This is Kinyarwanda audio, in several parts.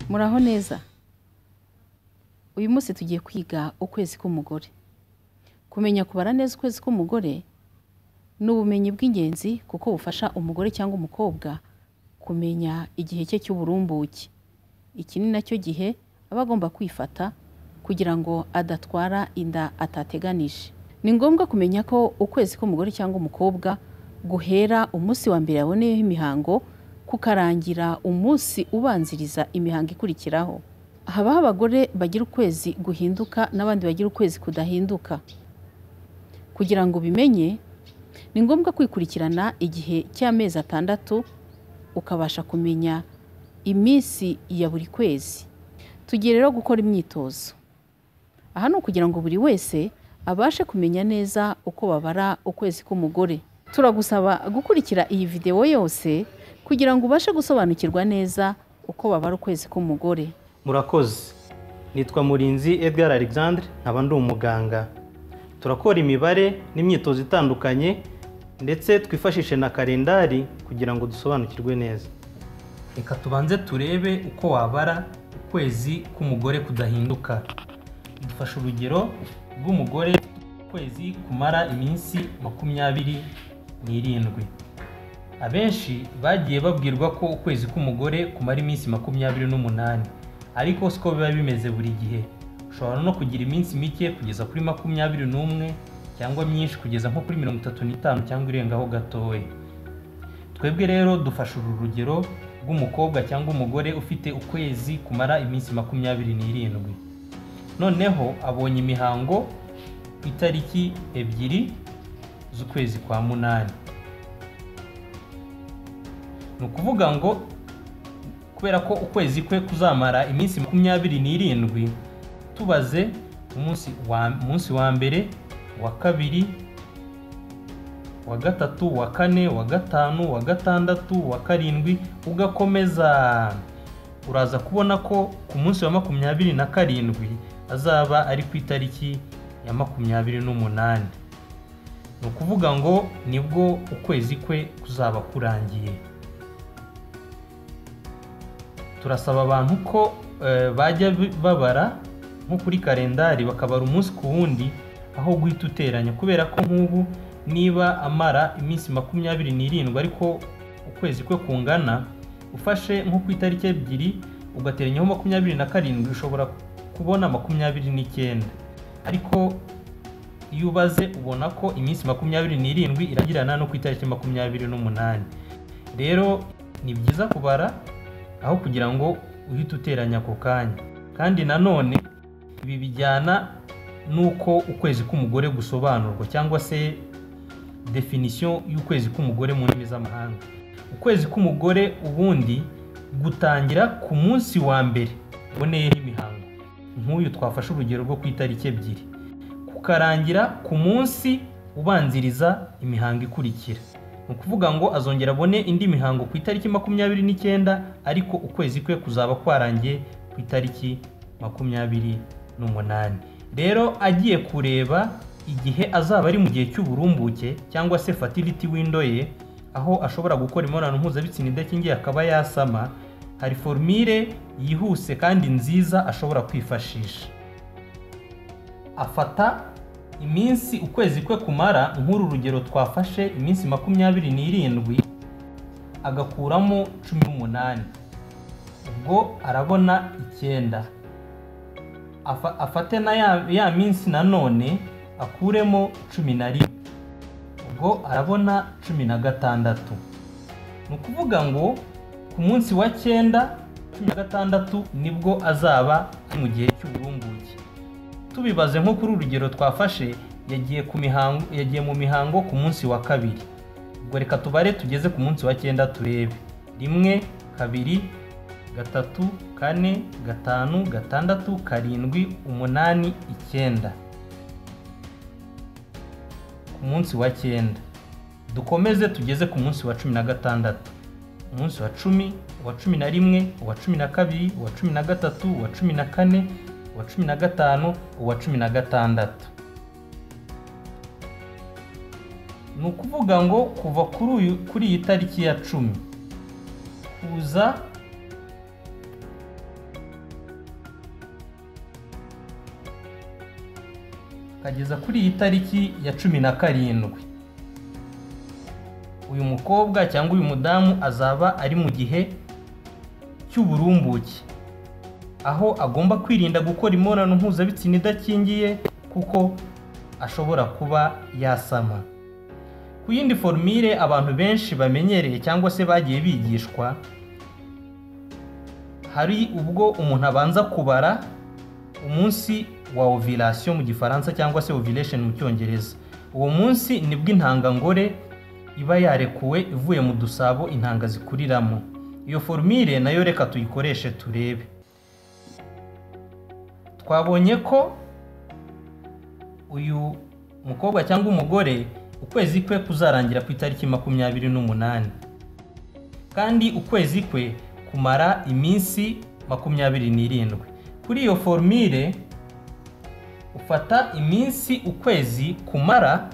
muraho neza uyu munsi tugiye kwiga ukwezi k'umugore kumenya kubara neza ukwezi k'umugore ni ubumenyi bw'ingenzi kuko bufasha umugore cyangwa umukobwa kumenya igihe cye cy'uburumbuke iki ni nacyo gihe aba agomba kwifata kugira ngo adatwara inda atateganije ni ngombwa kumenya ko ukwezi k'umugore cyangwa umukobwa guhera umunsi wa mbere yaboneyeho imihango kukarangira umunsi ubanziriza imihango ikurikiraho habaho abagore bagira ukwezi guhinduka n'abandi bagira ukwezi kudahinduka kugira ngo ubimenye ni ngombwa kwikurikirana igihe cy'amezi atandatu ukabasha kumenya iminsi ya buri kwezi tugiye rero gukora imyitozo aha ni ukugira ngo buri wese abashe kumenya neza uko babara ukwezi k'umugore turagusaba gukurikira iyi videwo yose kugira ngo ubashe gusobanukirwa neza uko babara ukwezi k'umugore murakoze nitwa murinzi edgar alexandre nkaba ndi umuganga turakora imibare n'imyitozo itandukanye ndetse twifashishe na kalendari kugira ngo dusobanukirwe neza reka tubanze turebe uko wabara ukwezi k'umugore kudahinduka dufashe urugero rw'umugore ukwezi kumara iminsi makumyabiri n'irindwi abenshi bagiye babwirwa ko ukwezi k'umugore kumara iminsi makumyabiri n'umunani ariko siko biba bimeze buri gihe ushobora no kugira iminsi mike kugeza kuri makumyabiri n'umwe cyangwa myinshi kugeza nko kuri mirongo itatu n'itanu cyangwa irengaho gatoya twebwe rero dufashe uru rugero rw'umukobwa cyangwa umugore ufite ukwezi kumara iminsi makumyabiri n'irindwi noneho abonye imihango ku itariki ebyiri z'ukwezi kwa munani ni ukuvuga ngo kubera ko ukwezi kwe kuzamara iminsi makumyabiri n'irindwi tubaze umunsi wa munsi wa mbere wa kabiri wa gatatu wa kane wa gatanu wa gatandatu wa karindwi ugakomeza uraza kubona ko ku munsi wa makumyabiri na karindwi azaba ari ku itariki ya makumyabiri n'umunani ni ukuvuga ngo nibwo ukwezi kwe kuzaba kurangiye turasaba abantu ko bajya babara nko kuri kalendari bakabara umunsi ku wundi aho guhita uteranya kubera ko nk'ubu niba amara iminsi makumyabiri n'irindwi ariko ukwezi kwe kungana ufashe nko ku itariki ebyiri ugateranyaho makumyabiri na karindwi ushobora kubona makumyabiri n'icyenda ariko iyo ubaze ubona ko iminsi makumyabiri n'irindwi iragirana no ku itariki makumyabiri n'umunani rero ni byiza kubara aho kugira ngo uhite uteranya ako kanya kandi nanone ibi bijyana n'uko ukwezi k'umugore gusobanurwa cyangwa se definisiyo y'ukwezi k'umugore mu ndimi z'amahanga ukwezi k'umugore ubundi gutangira ku munsi wa mbere uboneyeho imihango nk'uyu twafashe urugero rwo ku itariki ebyiri kukarangira ku munsi ubanziriza imihango ikurikira ni ukuvuga ngo azongera abone indi mihango ku itariki makumyabiri n'icyenda ariko ukwezi kwe kuzaba kwarangiye ku itariki makumyabiri n'umunani rero agiye kureba igihe azaba ari mu gihe cy'uburumbuke cyangwa se fatiriti windo ye aho ashobora gukora imibonano mpuzabitsina idakingiye akaba yasama hari forumire yihuse kandi nziza ashobora kwifashisha afata iminsi ukwezi kwe kumara nk'uru rugero twafashe iminsi makumyabiri n'irindwi agakuramo cumi n'umunani ubwo arabona icyenda afate na ya minsi nanone akuremo cumi na rimwe ubwo arabona cumi na gatandatu ni ukuvuga ngo ku munsi wa cyenda cumi na gatandatu nibwo azaba ari mu gihe cy'uburumbuke tubibaze nko kuri urugero twafashe yagiye ku mihango yagiye mu mihango ku munsi wa kabiri ubwo reka tubare tugeze ku munsi wa cyenda turebe rimwe kabiri gatatu kane gatanu gatandatu karindwi umunani icyenda ku munsi wa cyenda dukomeze tugeze ku munsi wa cumi na gatandatu umunsi wa cumi uwa cumi na rimwe uwa cumi na kabiri uwa cumi na gatatu uwa cumi na kane uwa cumi na gatanu uwa cumi na gatandatu ni ukuvuga ngo kuva kuri uyu kuri iyi tariki ya cumi kuza kageza kuri iyi tariki ya cumi na karindwi uyu mukobwa cyangwa uyu mudamu azaba ari mu gihe cy'uburumbuke aho agomba kwirinda gukora imibonano mpuzabitsina idakingiye kuko ashobora kuba yasama ku yindi forumire abantu benshi bamenyereye cyangwa se bagiye bigishwa hari ubwo umuntu abanza kubara umunsi wa ovirasiyo mu gifaransa cyangwa se oviresheni mu cyongereza uwo munsi nibwo intangangore iba yarekuwe ivuye mu dusabo intanga zikuriramo iyo forumire nayo reka tuyikoreshe turebe twabonye ko uyu mukobwa cyangwa umugore ukwezi kwe kuzarangira ku itariki makumyabiri n'umunani kandi ukwezi kwe kumara iminsi makumyabiri n'irindwi kuri iyo forumire ufata iminsi ukwezi kumara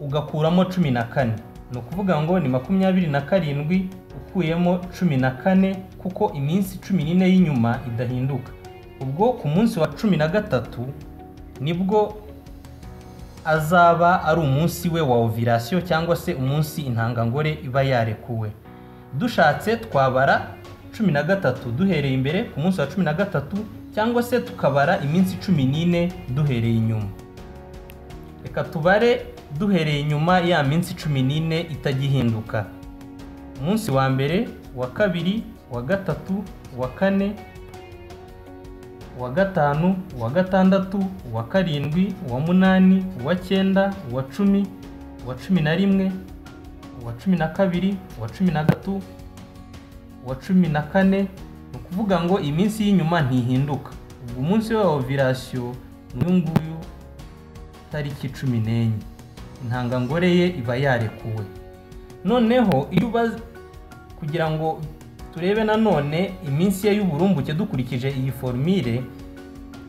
ugakuramo cumi na kane ni ukuvuga ngo ni makumyabiri na karindwi ukuyemo cumi na kane kuko iminsi cumi n'ine y'inyuma idahinduka ubwo ku munsi wa cumi na gatatu nibwo azaba ari umunsi we wa ovirasiyo cyangwa se umunsi intangangore iba yarekuwe dushatse twabara cumi na gatatu duhereye imbere ku munsi wa cumi na gatatu cyangwa se tukabara iminsi cumi n'ine duhereye inyuma reka tubare duhereye inyuma ya minsi cumi n'ine itagihinduka umunsi wa mbere wa kabiri wa gatatu wa kane uwa gatanu uwa gatandatu uwa karindwi uwa munani uwa cyenda uwa cumi uwa cumi na rimwe uwa cumi na kabiri uwa cumi na gatatu uwa cumi na kane ni ukuvuga ngo iminsi y'inyuma ntihinduka ubwo umunsi wa ovirasiyo ni uyu nguyu tariki cumi n'enye intangangore ye iba yarekuwe noneho iyo uba kugira ngo turebe nanone iminsi ye y'uburumbuke dukurikije iyi forumire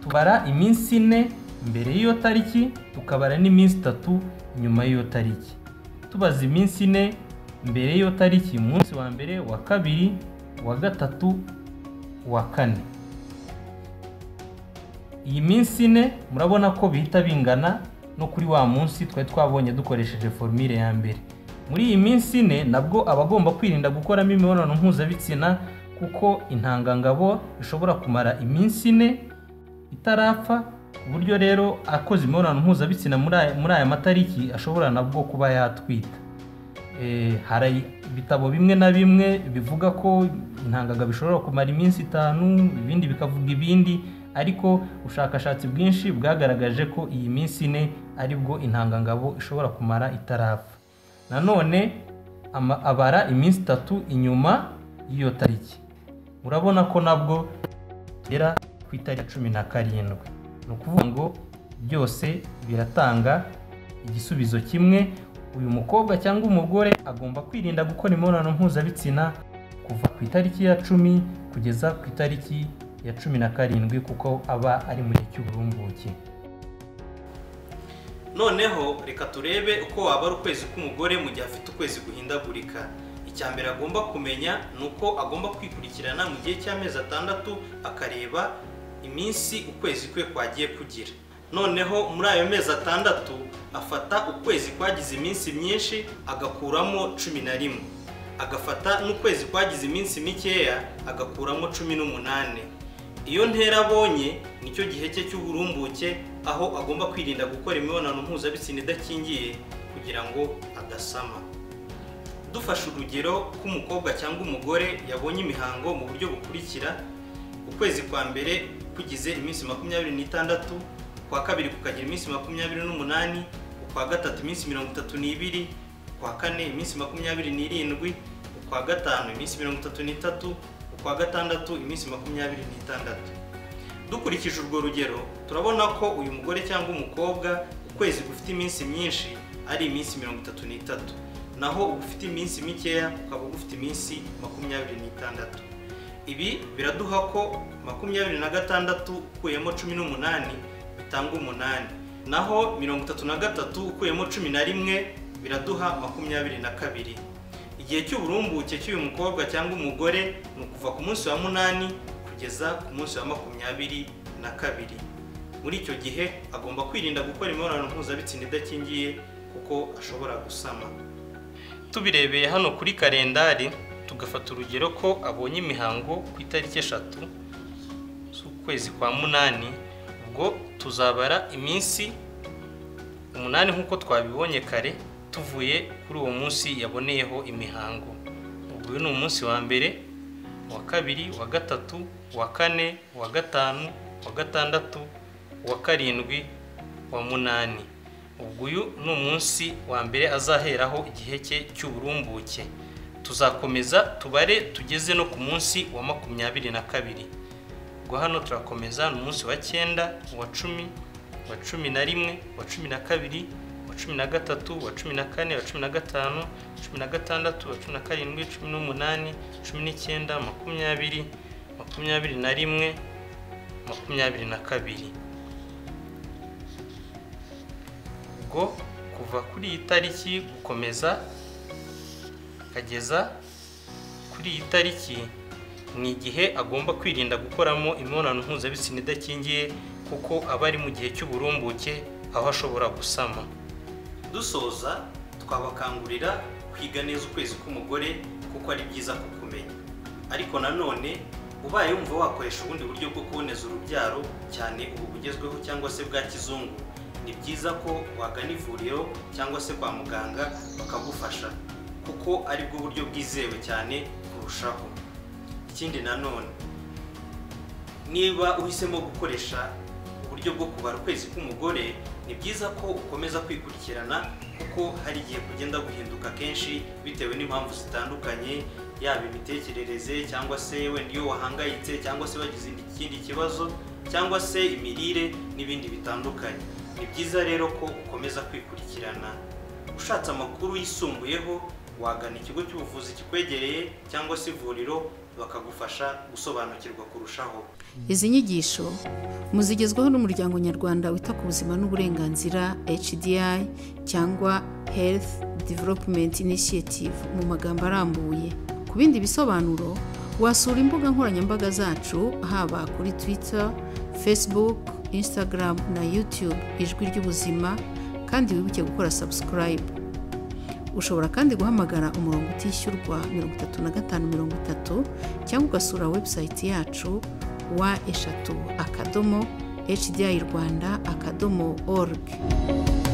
tubara iminsi ine mbere y'iyo tariki tukabara n'iminsi itatu nyuma y'iyo tariki tubaza iminsi ine mbere y'iyo tariki umunsi wa mbere wa kabiri wa gatatu wa kane iyi minsi ine murabona ko bihita bingana no kuri wa munsi twari twabonye dukoresheje forumire ya mbere muri iyi minsi ine nabwo aba agomba kwirinda gukoramo imibonano mpuzabitsina kuko intangangabo ishobora kumara iminsi ine itarapfa ku buryo rero akoze imibonano mpuzabitsina muri aya matariki ashobora nabwo kuba yatwita hari ibitabo bimwe na bimwe bivuga ko intangangabo ishobora kumara iminsi itanu ibindi bikavuga ibindi ariko ubushakashatsi bwinshi bwagaragaje ko iyi minsi ine aribwo intangangabo ishobora kumara itarapfa nanone abara iminsi itatu inyuma y'iyo tariki urabona ko nabwo tugera ku itariki cumi na karindwi ni ukuvuga ngo byose biratanga igisubizo kimwe uyu mukobwa cyangwa umugore agomba kwirinda gukora imibonano mpuzabitsina kuva ku itariki ya cumi kugeza ku itariki ya cumi na karindwi kuko aba ari mu gihe cy'uburumbuke noneho reka turebe uko wabara ukwezi k'umugore mu gihe afite ukwezi guhindagurika icya mbere agomba kumenya ni uko agomba kwikurikirana mu gihe cy'amezi atandatu akareba iminsi ukwezi kwe kwagiye kugira noneho muri ayo mezi atandatu afata ukwezi kwagize iminsi myinshi agakuramo cumi na rimwe agafata n'ukwezi kwagize iminsi mikeya agakuramo cumi n'umunani iyo ntera abonye nicyo gihe cye cy'uburumbuke aho agomba kwirinda gukora imibonano mpuzabitsina idakingiye kugira ngo adasama dufashe urugero k'umukobwa cyangwa umugore yabonye imihango mu buryo bukurikira ukwezi kwa mbere kugize iminsi makumyabiri n'itandatu ukwa kabiri kukagira iminsi makumyabiri n'umunani ukwa gatatu iminsi mirongo itatu n'ibiri ukwa kane iminsi makumyabiri n'irindwi ukwa gatanu iminsi mirongo itatu n'itatu ukwa gatandatu iminsi makumyabiri n'itandatu dukurikije urwo rugero turabona ko uyu mugore cyangwa umukobwa ukwezi gufite iminsi myinshi ari iminsi mirongo itatu n'itatu naho ugufite iminsi mikeya ukaba ugufite iminsi makumyabiri n'itandatu ibi biraduha ko makumyabiri na gatandatu ukuyemo cumi n'umunani bitanga umunani naho mirongo itatu na gatatu ukuyemo cumi na rimwe biraduha makumyabiri na kabiri igihe cy'uburumbuke cy'uyu mukobwa cyangwa umugore ni ukuva ku munsi wa munani kugeza ku munsi wa makumyabiri na kabiri muri icyo gihe agomba kwirinda gukora imibonano mpuzabitsina idakingiye kuko ashobora gusama tubirebeye hano kuri kalendari tugafata urugero ko abonye imihango ku itariki eshatu z'ukwezi kwa munani ubwo tuzabara iminsi umunani nk'uko twabibonye kare tuvuye kuri uwo munsi yaboneyeho imihango uyu ni umunsi wa mbere uwa kabiri uwa gatatu uwa kane uwa gatanu uwa gatandatu uwa karindwi uwa munani ubwo uyu ni umunsi wa mbere azaheraho igihe cye cy'uburumbuke tuzakomeza tubare tugeze no ku munsi wa makumyabiri na kabiri ubwo hano turakomeza ni umunsi wa cyenda uwa cumi uwa cumi na rimwe uwa cumi na kabiri uwa cumi na gatatu uwa cumi na kane uwa cumi na gatanu cumi na gatandatu uwa cumi na karindwi cumi n'umunani cumi n'icyenda makumyabiri makumyabiri na rimwe makumyabiri na kabiri ubwo kuva kuri iyi tariki gukomeza akageza kuri iyi tariki ni igihe agomba kwirinda gukoramo imibonano mpuzabitsina idakingiye kuko aba ari mu gihe cy'uburumbuke aho ashobora gusama dusoza twabakangurira kwiga neza ukwezi k'umugore kuko ari byiza kukumenya ariko nanone ubaye wumva wakoresha ubundi buryo bwo kuboneza urubyaro cyane ubu bugezweho cyangwa se bwa kizungu ni byiza ko wagana ivuriro cyangwa se kwa muganga bakagufasha kuko ari bwo buryo bwizewe cyane kurushaho ikindi nanone niba uhisemo gukoresha uburyo bwo kubara ukwezi k'umugore ni byiza ko ukomeza kwikurikirana kuko hari igihe kugenda guhinduka kenshi bitewe n'impamvu zitandukanye yaba imitekerereze cyangwa se wenda iyo wahangayitse cyangwa se wagize ikindi kibazo cyangwa se imirire n'ibindi bitandukanye ni byiza rero ko ukomeza kwikurikirana ushatse amakuru yisumbuyeho wagana ikigo cy'ubuvuzi kikwegereye cyangwa se ivuriro bakagufasha gusobanukirwa kurushaho izi nyigisho muzigezwaho n'umuryango nyarwanda wita ku buzima n'uburenganzira HDI cyangwa Health Development Initiative mu magambo arambuye ku bindi bisobanuro wasura imbuga nkoranyambaga zacu haba kuri Twitter, Facebook, Instagram na YouTube ijwi ry'ubuzima kandi wibuke gukora subscribe ushobora kandi guhamagara umurongo utishyurwa mirongo itatu na gatanu mirongo itatu cyangwa ugasura website yacu wa eshatu akadomo hdi rwanda akadomo org